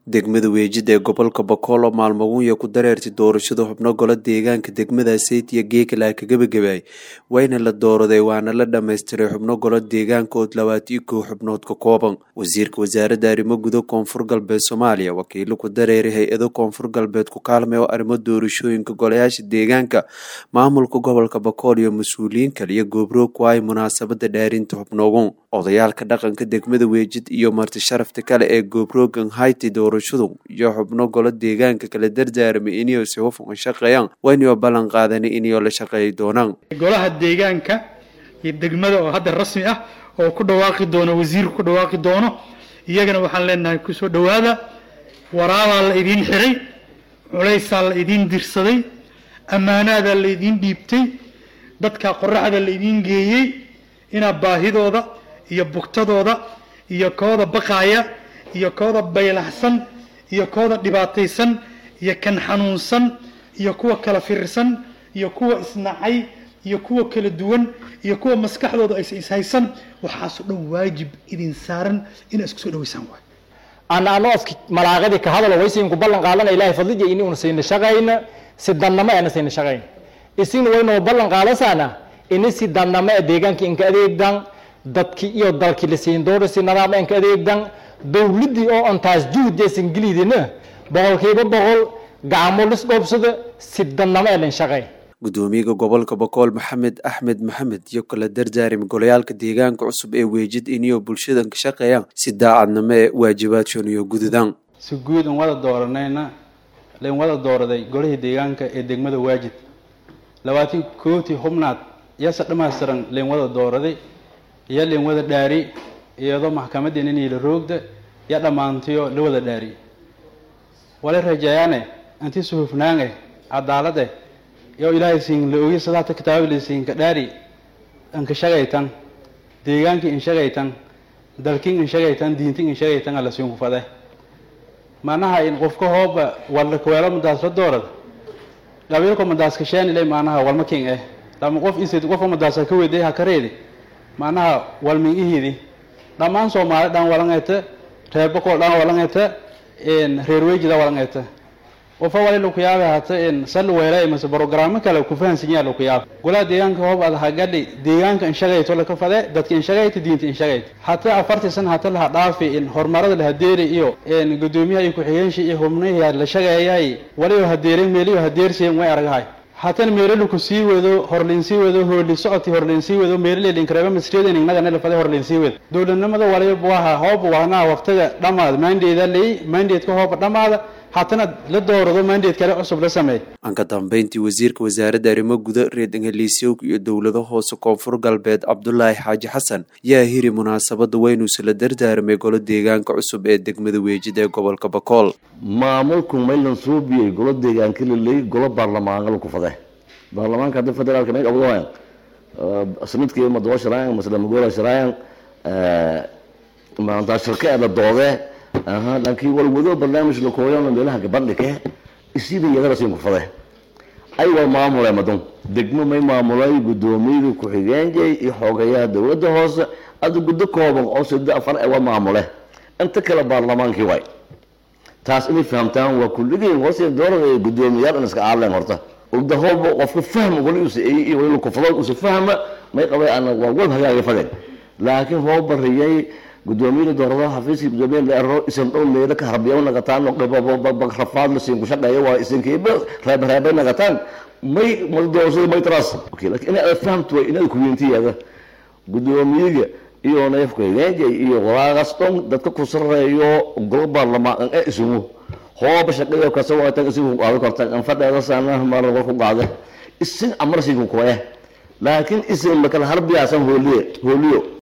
degmada weejid ee gobolka bakool oo maalmagunya ku dareertay doorashada xubno golo deegaanka degmada seytiya geekala ka gebagabaay wayna la dooraday waana la dhammaystiray xubno golo deegaanka oo labaatiyo kow xubnood ka kooban wasiirka wasaaradda arrimo guda koonfur galbeed soomaaliya wakiilo ku dareeray hay-ado koonfur galbeed ku kaalmay oo arrimo doorashooyinka golayaasha deegaanka maamulka gobolka bakool iyo mas-uuliyiin kale iyo goobroog ku ay munaasabada dhaarinta xubnoogun odayaalka dhaqanka degmada weejid iyo marti sharafta kale ee goobrogan hayti doorashadu iyo xubno golo deegaanka kala dardaaramay inay si hufan shaqeeyaan waynoo ballan qaadanay inay la shaqeey doonaan golaha deegaanka iyo degmada oo hadda rasmi ah oo ku dhawaaqi doono wasiirku ku dhawaaqi doono iyagana waxaan leenahay kusoo dhowaada waraabaa la idiin xiray culaysaa la idiin dirsaday ammaanaadaa la idiin dhiibtay dadka qoraxda la idiin geeyey inaad baahidooda iyo bugtadooda iyo kooda baqaaya iyo kooda baylaxsan iyo kooda dhibaataysan iyo kan xanuunsan iyo kuwa kala firirsan iyo kuwa isnacay iyo kuwa kala duwan iyo kuwa maskaxdooda aysa ishaysan waxaasoo dhan waajib idin saaran inaa isku soo dhaweysaan waay ana ano afki malaaqadii ka hadalo waysiinku ballan qaadana ilaahay fadliya ini una sayna shaqayna si dannamo eena sayna shaqayn isina waynoo ballan qaadasaana ini si dannamo ee deegaanka inka adeegdan dadkii iyo dalkii la siin doona si nadaama inka adeegdan dowladdii oo antaas juhdeesan gelidina boqolkiiba boqol gacmo lis dhoobsada si dannamo ee lan shaqay gudoomiyaha gobolka bakool maxamed axmed maxamed iyo kala dardaarim golayaalka deegaanka cusub ee weejid iniyoo bulshadan ka shaqeeyaan si daacadnimo ee waajibaadshon iyo gududaan si guud an wada dooranayna layn wada dooraday golihii deegaanka ee degmada waajid labaatan kooti xubnaad yase dhammaystiran layn wada dooraday iyo layn wada dhaari iyadoo maxkamadeen inay la roogda iyo dhammaantiyo la wada dhaari wala rajeeyaane anti suhufnaange cadaalade yo ilaahay siin la ogi sadaata kitaabila siinka dhaari anka shagaytan deegaankii in shagaytan dalkin in shagaytan diintin in shagaytan alla siin kufade maanaha in qofka hooba walla kaweelo madaas la doorad qabiilko madaas kashaanile maanaha walma king eh lama qof isid qofka madaasa ka weday ha kareedi maanaha walmin ihidi dhammaan soomaali dhan walangayta reer bakool dhan walangayta reer wejida walangayta qofa wali lakuyaaba hata sal weela mase brogaraamo kale ku fahansanyaa lakuyaaba golaha deegaanka hoob ad hagadhi deegaanka inshagayto laka fade dadka inshagayta diinta inshagayta hata afartii san hata laha dhaafi in horumarada lahadeeri iyo gudoomiyaha iyo ku-xigeenshi iyo hubnahi la shagaeyay waliyo hadeeren meeliyo hadeerseen way aragahay hatan meelalaku sii wado horlinsii wado hooli socoti horlinsii wado meelalelinkareba masriyadan inagana lafade horlinsii wado dowladnimada waliba waha hooba wahnaa waqtiga dhamaad mandeeda ley mandeedka hooba dhamaada haatana la doorado mandeed kale cusub la sameey aan ka dambeyntii wasiirka wasaaradda arrimo guda reer ingaliisyoog iyo dowlado hoose koonfur galbeed cabdulaahi xaaji xasan yaa hiri munaasabada weynuusa la dardaaramay golo deegaanka cusub ee degmada weejid ee gobolka bakool maamulku maylan soo biyey golo deegaanka laley golo baarlamaanka laku fade baarlamaanka hadda federaalka may qabdohayan sanadkii madobo sharayan masla magola sharayan maanta shirka ee la doodee aha laakiin walwado barnaamij la kooyano meelaha gabadhike isiida iyadana siin kufade ay waa maamulay madun degmo may maamulay gudoomiyada ku-xigeenjay iyo xoogayaha dowladda hoose ada guddo kooban oo sida afar ee waa maamule inta kale baarlamaankii waay taas inay fahamtaan waa kulligeen hoose doorada gudoomiyaal in iska aadleen horta ugda hooba qofka fahma wali usa iyo wali kufado usa fahma may qabay ana waa wal hagaaga fadeen laakiin hoo bariyay gudoomiyada dooradaha xafiiskii gudoomiyada la ero isan dhow meelo ka harbiyo nagataan rafaad la siin ku shaqeeya waa isankiiba reebareebay nagataan may doorashada may taraas okay laakiin inaad fahamto waa inaad kuweyntiyaada gudoomiyaga iyo neefka higeenjay iyo walaaqas dhan dadka ku sareeyo golo baarlamaan ee isugu hooba shaqada kasa waatan isigu qaado kartaan an fadheeda saana mar war ku qaade isin amar siin ku koye laakiin isin makala harbiyaasan hooliye hooliyo